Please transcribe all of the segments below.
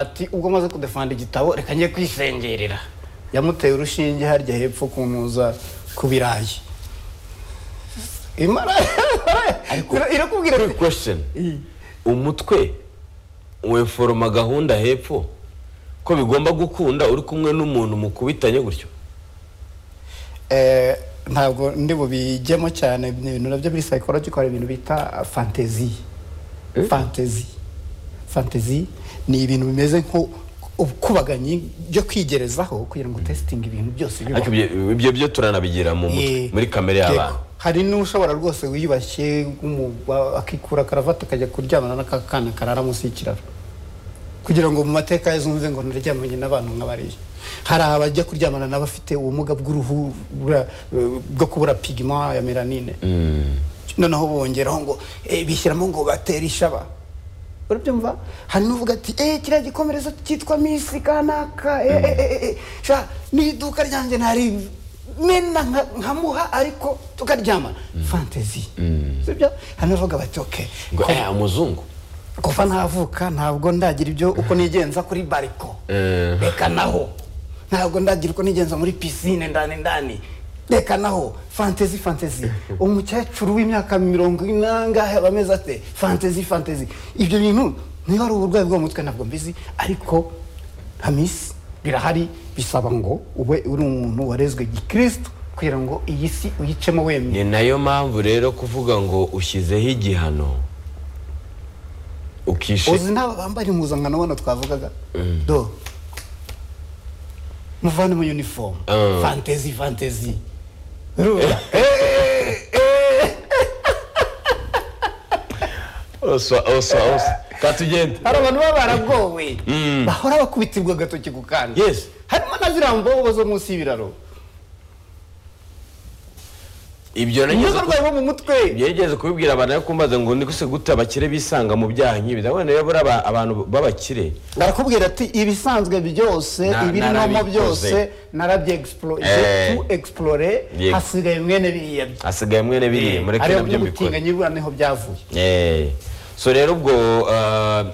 ati ubwo amaze kudefanda igitabo reka njye kwisengerera yamuteye urushinge harya hepfo ku ntuza ku birayi imara irakubwira Quick ati question umutwe weforoma gahunda hepfo ko bigomba gukunda uri kumwe n'umuntu mukubitanye gutyo "Eh, ntabwo ndi bubijyemo cyane ni ibintu nabyo muri psychological hari ibintu bita fantasy fantasy fantasy ni ibintu bimeze nko ubwubaganyi byo kwigerezaho kugira ngo utesitinge ibintu byose bibaho ariko ibyo- ibyo byo turanabigira mu mutwe Eh, muri kamere yego. y'abantu hari n'ushobora rwose wiyubashye w'umu- akikura karavati akajya kuryamana n'aka kana karara munsi y'ikiraro kugira ngo mu mateka ye zumve ngo naryamanye n'abantu nk'abariya hari abajya kuryamana n'abafite ubumuga bw'uruhu bura- bwo kubura pigima ya melanine noneho bongeraho ngo eh, bishyiramo ngo batere ishaba urabyumva hari n'uvuga ati eh kiriya gikomerezo cyitwa misi kanaka eh, eh, eh, eh, sha n'iduka ryanjye ntari mena nka- nkamuha ariko tukaryamana fantasy sibyo hari n'abavuga bati okay ngo ko- eh umuzungu kuva navuka ntabwo ndagira ibyo uko nigenza kuri bariko Eh. reka naho ntabwo ndagira uko nigenza muri pisine ndani ndani reka naho fantezi fantezi umukecuru w'imyaka mirongo inangahe aba ameze ate fantezi fantezi ibyo bintu niba ari uburwayi bwo mu mutwe ntabwo mbizi ariko hamisi birahari bisaba ngo ube uri umuntu warezwe gikristo kugira ngo iyi si uyicemo wemye ni nayo mpamvu rero kuvuga ngo ushyizeho igihano ukishe uzi n'aba bambara impuzankano bano twavugaga do muvane mu uniforme Ah. fantezi fantezi urumva osa osa osa katugende hari abantu baba baragowe bahora bakubitirwa agatoki ku kandi Yes. harimo na ziriya mbobo zo munsi y'ibiraro ibyo nizo nageze ku- barwayi bo mu mutwe byegeze kubibwira abantu yo kumbaza ngo ni guse gute abakire bisanga mu byaha nk'ibi ndabona rero buriya aba- abantu b'abakire barakubwira ati ibisanzwe byose Na- ibirimomo narabikoze. byose narabyegisiporoje Eh. tu egisipurore Yego. hasigaye mwene biriya byo hasigaye mwene biriya mureke ariyo nabyo mbikore gutinga nyibura niho byavuye Eh, so rero ubwo ah,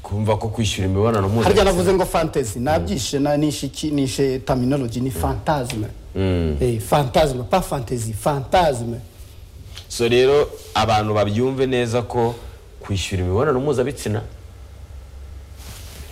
kumva ko kwishyura imibonano harya mpuzabitsina navuze ngo fantasy nabyishe na nishe iki nishe terminology ni fantasme eh fantasme pas fantasy fantasme so rero abantu babyumve neza ko kwishyura imibonano mpuzabitsina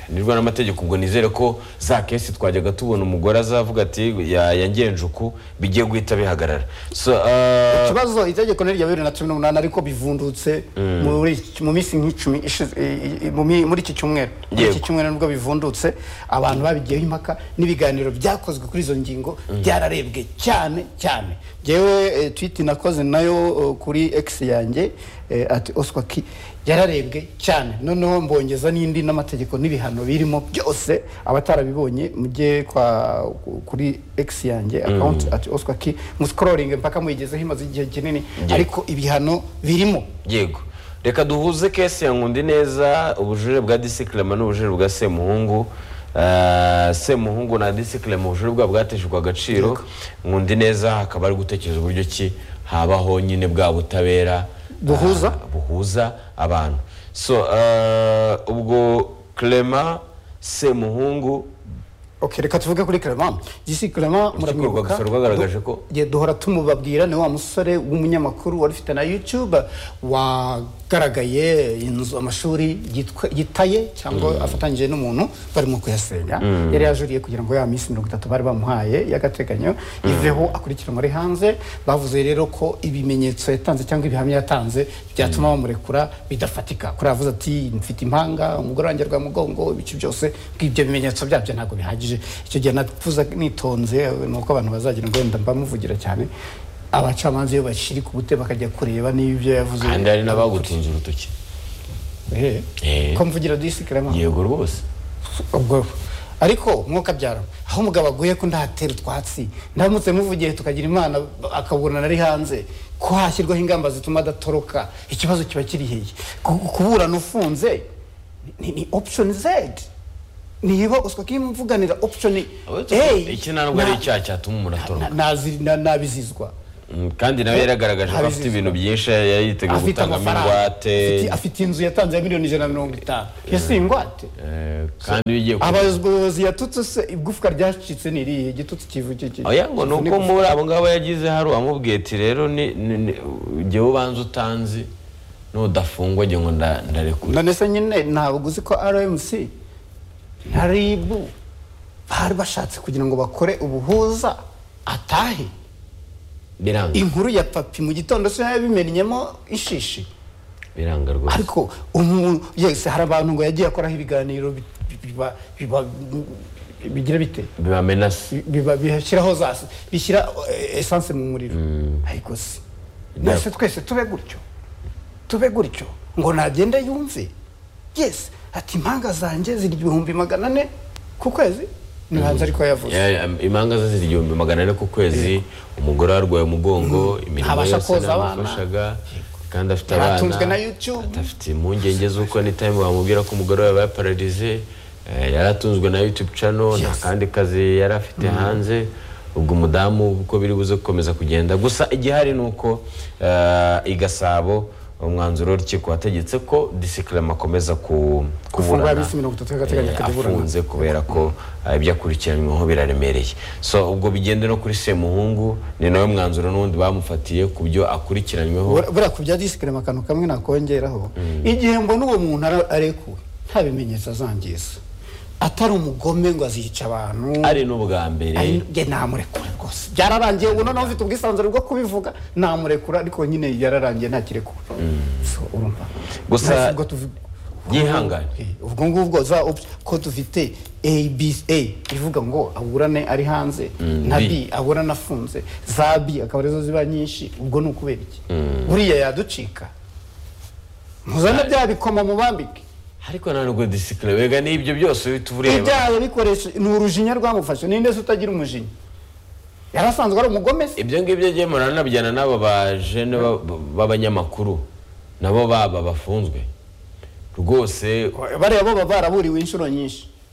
nirwa n'amategeko ubwo nizere ko za kesi twajyaga tubona umugore azavuga ati "Ya- yangenje uku bigiye guhita bihagarara so ah, ikibazo itegeko ni irya bibiri na cumi n'umunani ariko bivundutse muri mu minsi nk'icumi ishize- i- i- mu mi- muri iki cyumweru muri iki Yego. cyumweru nibwo bivundutse abantu babigiyeho impaka n'ibiganiro byakozwe kuri izo ngingo byararebwe cyane cyane ngewe twiti nakoze nayo eh, kuri x yanjye eh, ati oswa ki yararebwe cyane noneho mbongeza n'indi n'amategeko n'ibihano birimo byose abatarabibonye mujye kwa kuri x yanjye account ati oswa ki musikororinge mpaka muyigezeho imaze igihe kinini Yego. ariko ibihano birimo yego reka duhuze kesi ya ngundi neza ubujurire bwa disiklema n'ubujurire bwa semuhungu Ah, semuhungu na disiklema ubujurire bwabo bwateshejwe agaciro ngundi neza hakaba ari gutekereza uburyo ki habaho nyine bwa butabera Buhuza? ah, buhuza abantu so ah, ubwo clement semuhungu Okay, reka tuvuge kuri Clement. Gisi Clement Urukiko rwa muramwibuka. Gisoro rwagaragaje ko- Du- ye, duhora tumubabwira ni wa musore w'umunyamakuru wari ufite na YouTube wagaragaye inzu amashuri yitwa- yitaye cyangwa afatanyije n'umuntu barimo kuyasenya. Yari yajuriye kugira ngo ya minsi mirongo itatu bari bamuhaye y'agateganyo iveho akurikiranwa ari hanze. Bavuze rero ko ibimenyetso yatanze cyangwa ibihamya yatanze byatuma bamurekura bidafatika. Kuri yavuze ati mfite impanga umugore wanjye rwa mugongo ibice byose bw'ibyo bimenyetso byabyo ntabwo bihagije icyo gihe navuze nitonze ni uko abantu bazagira ngo wenda mbamuvugira cyane abacamanza iyo bashiri ku bute bakajya kureba niba ibyo yavuze kandi hari n'abagutunze urutoki Eh, Eh. ko mvugira disikarama yego rwose ubwo ariko mwuka byaro aho umugabo aguye ko ndatera utwatsi ndamutse muvugiye tukagira imana akabunana ari hanze ko hashyirwaho ingamba zituma adatoroka ikibazo kiba kiri hehe Ku- kuburana ufunze ni, ni option z niba uswa kimvuganira option Abe A, iki ntabwo ari na- icyaha cyatuma umuntu atoroka na- nazi- na- nabizizwa Mm, kandi nawe yaragaragaje ko afite Abizeza. ibintu byinshi yari yiteguye afite gutangamo amafaranga ingwate Afite- afite inzu yatanze ya miliyoni ijana na mirongo itanu yasiye ingwate eh, kandi iyo ugiye kureba abayobozi yatutse se igufwa ryacitse ni irihe igitutsi kivuge iki- oya ngo ni uko kivuna muri abo ngabo yagize hari uwamubwiye ati rero ni- ni- ni- jyewe ubanza utanzi nudafungwa jye ngo nda- ndarekure none se nyine ntabwo uzi ko rmc na rib bari bashatse kugira ngo bakore ubuhuza atahe biranga inkuru ya papi mu gitondo se yabimennyemo ishishi biranga rwose ariko umuntu yese hari abantu ngo yagiye akoraho ibiganiro bi- biba- biba- bigira bite bibamenase biba bishyiraho za bishyira eh, esanse mu muriro ariko si nese twese tube gutyo tube gutyo ngo nagende yumve yes ati impanga zanjye ziri ibihumbi magana ane ku kwezi ni hanze ariko yavuze Ya- ya- imanga ze ziri igihumbi magana ane ku kwezi umugore arwaye umugongo imirimo Ntabasha yose koza ntamufashaga kandi afite Yaratunzwe na abana YouTube. afite impungenge z'uko n'itime wamubwira ko umugore we yabaye pararize eh, yaratunzwe na youtube channel nta Yes. kandi kazi yari afite hanze ubwo umudamu uko biri buze gukomeza kugenda gusa igihari ni uko eh, i gasabo umwanzuro w'urukiko wategetse ko disikarama akomeza ku- Gufungwa kuburana iminsi mirongo itatu y'agateganyo eh, akaburana. afunze kubera ko eh, ibyo akurikiranyweho biraremereye so ubwo bigende no kuri semuhungu ni nawe mwanzuro n'ubundi bamufatiye ku byo akurikiranyweho Bura- buriya ku bya disclaimer akantu kamwe nakongeraho igihe mbona uwo muntu ara- arekuwe nta bimenyetso azangiza atari umugome ngo azica abantu ari n'ubwa mbere Ari- nge namurekura rwose byararangiye ubu noneho ufite ubwisanzure bwo kubivuga namurekura ariko nyine yararangiye ntakirekura So, urumva Gusa- Nahise ubwo tuvi- yihangane Eh, ubwo ngubwo za option ko dufite a b a ivuga ngo aburane ari hanze na b B. aburane afunze za b akaba arizo ziba nyinshi ubwo ni ukubera iki buriya yaducika muzane bya bikoma mubambike ariko nta nubwo disikire wega n'ibyo byose uhita ubureba ibyaha yabikoresha ni urujinya rwamufashe ninde se utagira umujinya yarasanzwe ari umugome se ibyo ngibyo jye muranabijyana n'aba bajene ba- ba- b'abanyamakuru nabo baba bafunzwe rwose bariya bo baba baraburiwe inshuro nyinshi